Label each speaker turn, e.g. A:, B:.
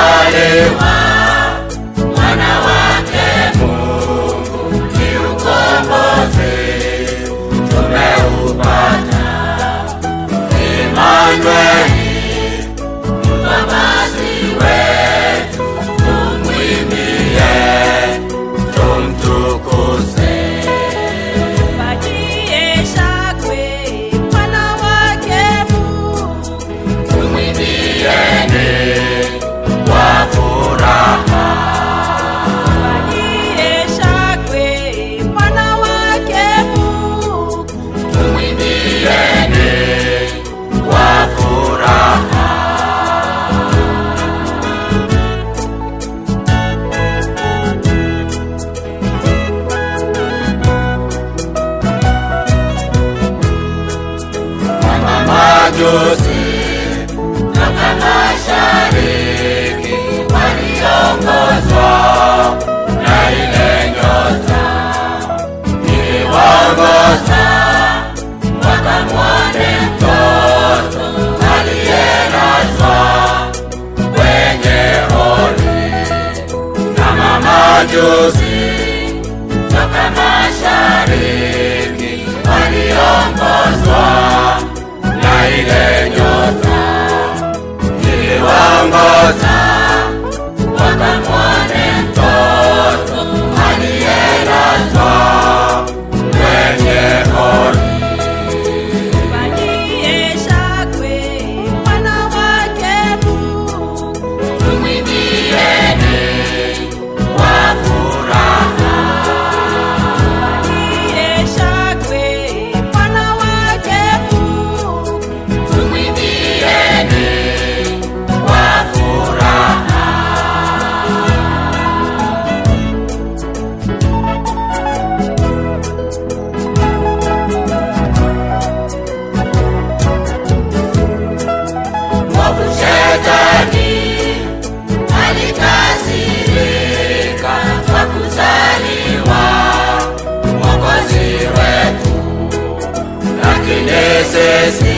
A: amezaliwa mwana wake Mungu, ni ukombozi tumeupata. Imanueli, mkombozi wetu, tumwimbie, tumtukuze.
B: Mpatie shangwe mwana wake Mungu,
A: Tumwimbieni kwa furaha.
B: mpatie shangwe mwana wake Mungu,
A: Tumwimbieni kwa furaha. Mama majusi toka mashariki waliongozwa na ile nyota iliwaongoza wakamwone mtoto aliyelazwa kwenye hori na mamajusi toka mashariki waliongozwa na ile nyota iliwaongoza wakamwone mtoto aliyelazwa kwenye hori
B: mpatie shangwe mwana wake Mungu,
A: tumwimbieni kwa furaha
B: mpatie shangwe mwana wake Mungu,
A: tumwimbieni kwa furaha mwovu shetani alikasirika kwa kuzaliwa mwokozi wetu lakini sisi